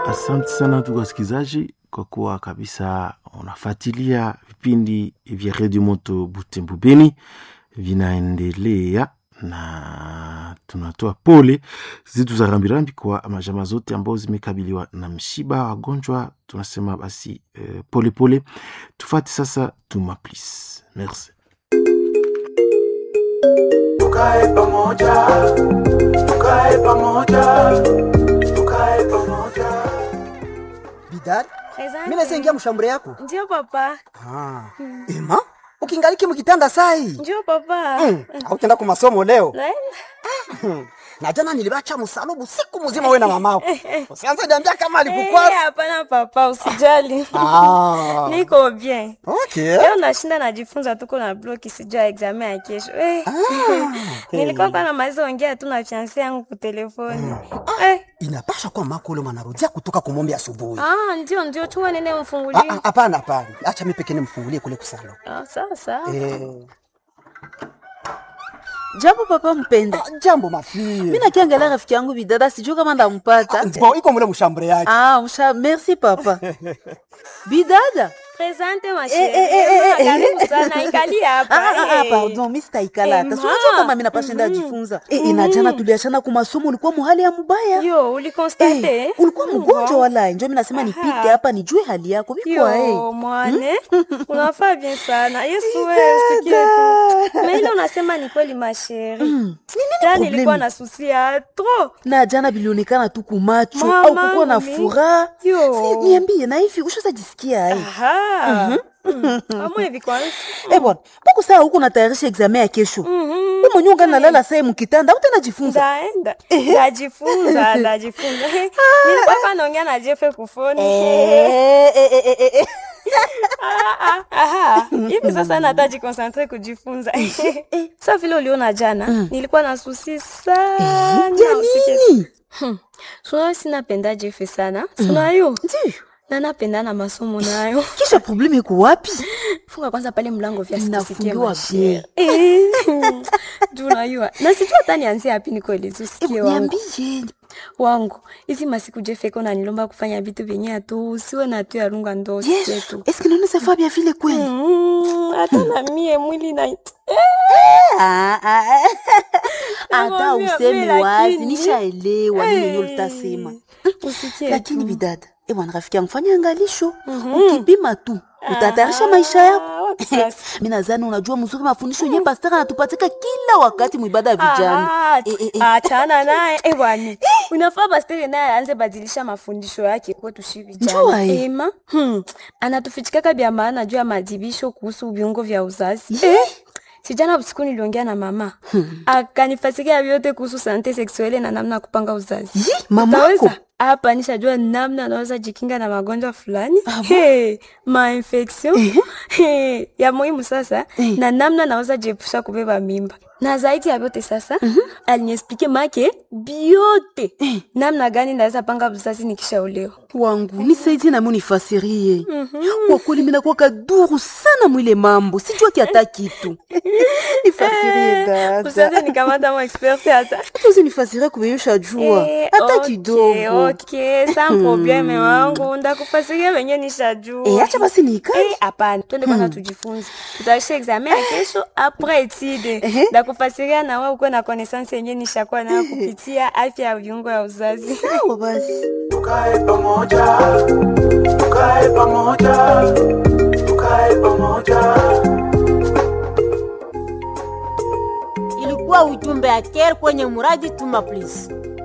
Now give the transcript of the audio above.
Asante sana ndugu wasikilizaji, kwa kuwa kabisa unafuatilia vipindi vya redio moto Butembo Beni vinaendelea, na tunatoa pole zetu za rambirambi kwa majama zote ambao zimekabiliwa na msiba wagonjwa. Tunasema basi eh, pole pole. Tufate sasa tuma please. Merci. Tukae pamoja, tukae pamoja, tukae pamoja. Bidad, Asante. mimi naweza ingia mshambure yako. Ndio papa. Ah. Ema, ukingaliki mkitanda sai. Ndio papa. Mm. Hautaenda kwa masomo leo. Naenda. Na jana nilibacha msalubu siku mzima wewe na mamako. Usianze niambia kama Eh, alikukwasa. Hapana papa, usijali. Ah. Niko bien. Okay. Leo nashinda najifunza tuko na bloki sijua examen ya kesho. Eh. Nilikuwa kwa namaliza ongea tu na fiancé yangu kwa telefoni. Eh. Inapasha kuwa mako ule mwanarudia kutoka kumombe asubuhi. Ah, ndio ndio chuma nene Ah, mfungulie. ah, Hapana, hapana. Acha mimi pekee nimfungulie kule kusalo. Ah, sasa. Eh. Jambo papa mpenda. Ah, Jambo mafie. Mimi nakiangalia rafiki yangu bidada sijui kama ndampata. Bon, iko mule mshambure yake. Ah, msha merci papa. Bidada. Presente ma Eh, eh, eh, eh, chérie. eh. Karibu sana ikali hapa. Ah, ah, ah, eh. pardon, mimi sitaikala hata. Eh, Si unajua ma. kama mimi napashinda ajifunza. Eh, inajana tuliachana kwa masomo ulikuwa muhali ya mubaya. Yo, ulikonstate? Eh, ulikuwa mgonjwa wala njo mimi nasema nipite hapa nijue hali yako. Bikwa eh. Yo, mwane unafaa bien sana yesu wewe usikie tu na ile unasema ni kweli masheri jana problemi? nilikuwa na susi ya tro Na jana bilionekana tu kumacho Mama, au kukuwa na mimi. furaha. Yo. Si niambie na hivi ushaza jisikia ai. amwe hivi kwanza Eh bwana, mbona saa huko natayarisha examen ya kesho? Mhm. Wewe mwenyewe ungalala saa mkitanda, utajifunza. ndaenda ndajifunza ndajifunza nilikuwa hapa naongea na jefe kufoni Eh, eh, eh, eh, eh. Ah, ah, aha. hivi sasa nata jikonsentre kujifunza sa vile uliona jana nilikuwa na susi sana Ya usikie nini? sunayo sinapenda jefe sana sunayo Ndiyo. na napenda na masomo nayo Kisha probleme iko wapi? funga kwanza pale mlango vya Inafungiwa sisikie bien. juu unajua na sijua hata nianzie hapi nikoelezi usikie wangu Niambie. wangu hizi masiku jefeko nanilomba kufanya vitu vyenye atu usiwe na tu yarunga ndo usikie Yesu, tu est-ce que nous savons bien vile kweli? Mm, hata na mie mwili na Ah, ah, ah. Hata Nakwambia, useme mimi wazi, lakini- nishaelewa nini yenyewe Eh, utasema. usikie Lakini tu. bidada, eh bwana rafiki yangu fanya angalisho. Ukipima tu, utatayarisha maisha yako. Ah, wapi sasa? Mimi nadhani unajua mzuri mafundisho yenyewe pastor anatupatika kila wakati mwibada ya vijana. Ah, Eh, eh, eh. achana naye eh, bwana unafaa pastere naye aanze badilisha mafundisho yake kwetu shi Njua, vijana eh. ema hmm. anatufichikaka vya maana juu ya madibisho kuhusu viungo vya uzazi Ye. sijana usiku niliongea na mama akanifasikia vyote kuhusu sante seksuele na namna ya kupanga uzazi Yi, mamako. Utaweza? hapa nishajua namna anaweza jikinga na magonjwa fulani hey, mainfection hey, ya muhimu sasa na namna anaweza jiepusha kubeba mimba na zaidi ya vyote sasa aliniexplike make biote namna gani naweza panga uzazi nikishaolewa wangu nisaidie nami unifasirie kwa kweli minakuwa kaduru sana mwile mambo sijua kiata kitu nifasirie usaze dada nikamata mo expert hata tuzi nifasirie kubeyusha jua Eh, hata okay, kidogo okay, sa probleme wangu ndakufasiria venye nishajua Eh, acha basi niikae Eh, hapana twende kwanza tujifunze tutaisha examen ya kesho apres etide ndakufasiria na wewe ukuwe na connaissance yenye nishakuwa nayo kupitia afya ya viungo ya uzazi sawa basi Tukae pamoja, tukae pamoja, tukae pamoja. ilikuwa ujumbe ya care kwenye muradi tuma please